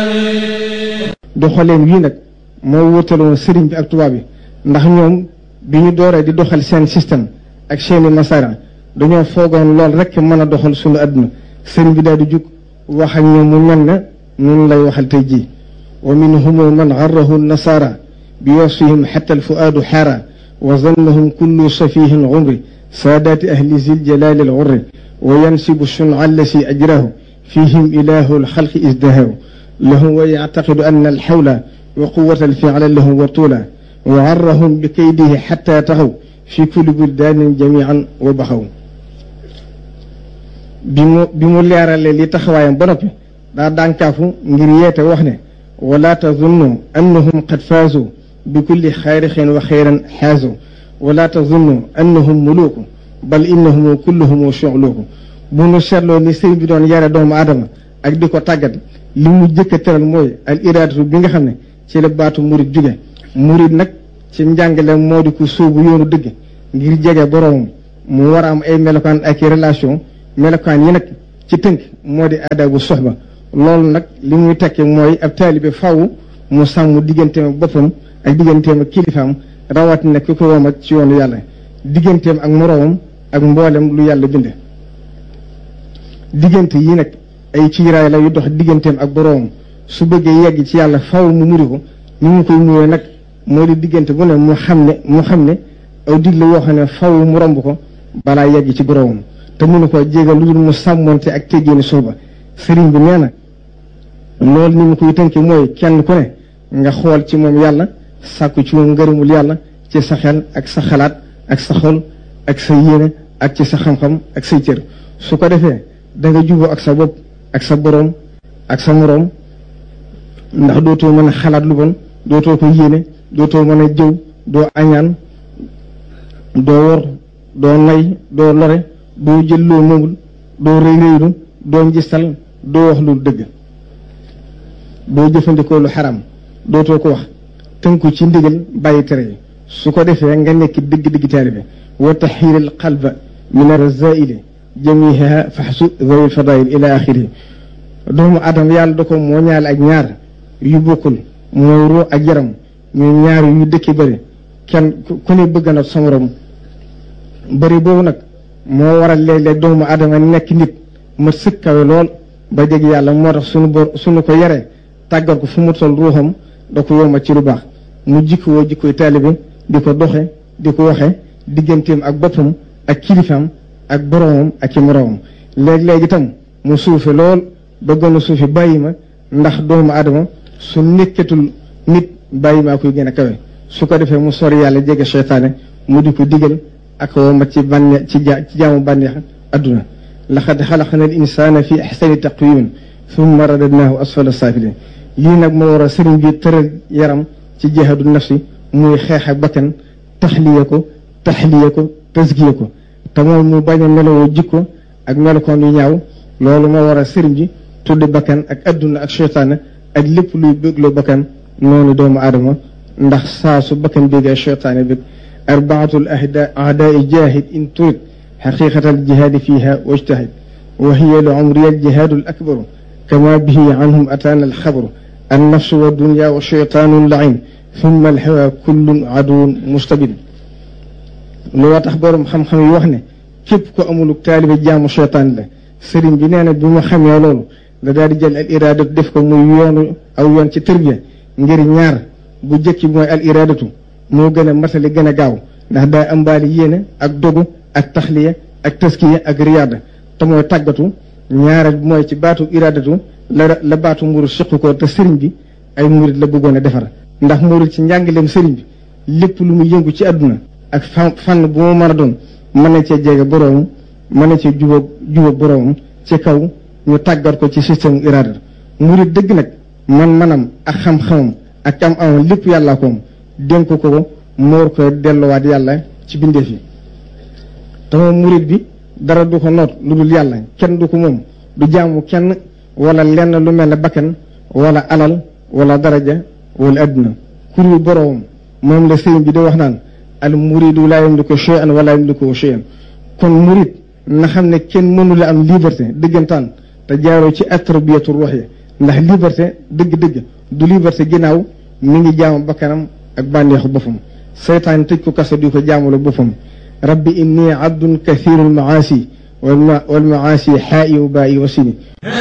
doxaleen wii nag moo wutaloon sëriñ bi ak tubaab bi ndax ñoom bi ñu dooree di doxal seen système ak seeni masara dañoo foogoon lool rek mën a doxal suñu àdduna sëriñ bi daal di jug wax ak ñoom mu mel ne noonu lay waxal tey jii wa minhum man garrahu nasara bi wasfihim xatta alfuaadu xaara wa zannahum kullu safihin umri saadaati ahli zil jalaali alxurri wa yansibu shunca allasi ajrahu fihim ilahu alxalqi isdahahu lahu wa yactaqidu anna alxawla wa quwata alficla lahu wa tuula wa garrahum bi kaydihi xatta taxaw fi kulli buldaanin jamican wa baxaw bi mu bi mu leeralee li taxawaayam ba noppi daa dànkaafu ngir yeete wax ne wala tazunnu annahum qad faazu bi kulli xayrixin wa xayran xaazu wala tazunnu annahum muluuku bal innahum kulluhum shuxluuku bu nu seetloo ni sëriñ bi doon yare doomu aadama ak di ko tàggat li mu jëkk a teral mooy al iraadatu bi nga xam ne ci la baatu murid jóge murid nag ci njàngale moo di ko sóobu yoonu dëgg ngir jege boroomam mu war a am ay melokaan ak i relation melokaan yi nag ci tënk moo di adabu soxba loolu nag li muy tekki mooy ab taalibe faw mu sàmm digganteem ak boppam ak digganteem ak kilifaam rawatina ki ko womat ci yoonu yàlla digganteem ak moroomam ak mboolem lu yàlla bind diggante yi nag ay ciiraay la yu dox digganteem ak boroomam su bëggee yegg ci yàlla faw mu muri ko ni mu koy muree nag moo di diggante bu ne mu xam ne mu xam ne aw digle yoo xam ne faw mu romb ko balaa yegg ci boroomam te mënu ko jégal lu dul mu sàmmonte ak teggeeni suuba sëriñ bi nee na loolu ni mu koy tënki mooy kenn ku ne nga xool ci moom yàlla sàkku ci moom ngërëmul yàlla ci sa xel ak sa xalaat ak sa xol ak sa yéene ak ci sa xam-xam ak say cër su ko defee da nga juboo ak sa bopp ak sa boroom ak sa moroom ndax dootoo mën a xalaat lu bon dootoo ko yéene dootoo mën a jëw doo añaan doo wor doo nay doo lore doo jël loo moomul doo rëy rëylu doo njistal doo wax lu dëgg doo jëfandikoo lu xaram dootoo ko wax tënku ci ndigal bàyyi tere yi su ko defee nga nekk dëgg-dëgg taalibe wa taxiiril qalba min arzaili jamiha faxsu zawil fadail ila axiri doomu adama yàlla da ko moo ñaale ak ñaar yu bokkul mooy ruu ak yaram ñu ñaar yu dëkki bëri kenn ku ne bëgg na sa morom bëri boobu nag moo waral léeg-léeg doomu adama nekk nit ma sëkkawe lool ba jeg yàlla moo tax suñu bor suñu ko yaree tàggat ko fu mu toll ruuxam da ko yomba ci lu baax mu jikko woo jikkoy taalibe di ko doxe di ko waxe digganteem ak boppam ak kilifaam ak boroomam ak i moroomam léeg-léeg itam mu suufe lool ba gën a suufe bàyyi ma ndax doomu adama su nekkatul nit bàyyi maa koy gën a kawe su ko defee mu sori yàlla jege seytaane mu di ko digal ak woo ma ci bànneex ci ja ci jaamu bànneex adduna laqad xalaqna al insana fi axsani taqwimin thumma radadnahu asfala saafilin lii nag moo war a sëriñ bi tëral yaram ci jihaadu nafsi muy xeex ak bakkan taxliya ko taxliya ko tasgiya ko te mooy mu bañ a melowoo jikko ak melokoon yu ñaaw loolu moo war a sëriñ bi tuddi bakkan ak adduna ak seytaane ak lépp luy bégloo bakkan noonu doomu aadama ndax saa su bakkan bégee seytaane bég arbaatul ahda ahdaai jaahid in turid xaqiqata aljihaadi fiha wajtahid wa hiya li umriya aljihaadu al akbaru kama bihi anhum ataana alxabaru annafsu wa dunya wa cheytaanu lain thumma alhawa kullun aduwun mustabin loo tax borom xam-xam yi wax ne képp ko amuluk taalibe jaamu cheytaan la sëriñ bi nee na bi mu xamee loolu da daal di jël al iraadatu def ko muy yoonu aw yoon ci tërbiya ngir ñaar bu jëkki mooy al iraadatu moo gën a matali gën a gaaw ndax daa ambaali yéene ak dogu ak taxliya ak taskiya ak riyaada te mooy tàggatu ñaareel bi mooy ci baatu iraadatu la la baatu murid siqu ko te sëriñ bi ay murid la bëggoon a defar ndax murid ci njàngaleem sëriñ bi lépp lu mu yëngu ci àdduna ak fan fànn bu mu mën a doon mën na cee jege boroomam mën na cee jubóog jubóog boroomam ci kaw ñu tàggat ko ci système iraada murid dëgg nag man manam ak xam-xamam ak am amam lépp yàllaa ko dénk ko ko moor ko delluwaat yàlla ci bindeef yi te moom murid bi dara du ko noot lu dul yàlla kenn du ko moom du jaamu kenn wala lenn lu mel ne bakkan wala alal wala daraja wala adduna kuru boroomam moom la sëriñ bi di wax naan al muridu laa yamliku shay'an wala yamliku shay'an kon murid na xam ne kenn mënu la am liberté dëggantaan te jaaroo ci atarbiyatu ruux yi ndax liberté dëgg-dëgg du liberté ginnaaw mi ngi jaamu bakkanam ak bànneexu boppam seytaan tëj ko kaso di ko jaamula boppam rabbi inni abdun kathirul maasi wal maasi xaa'i wa baa'i wa sini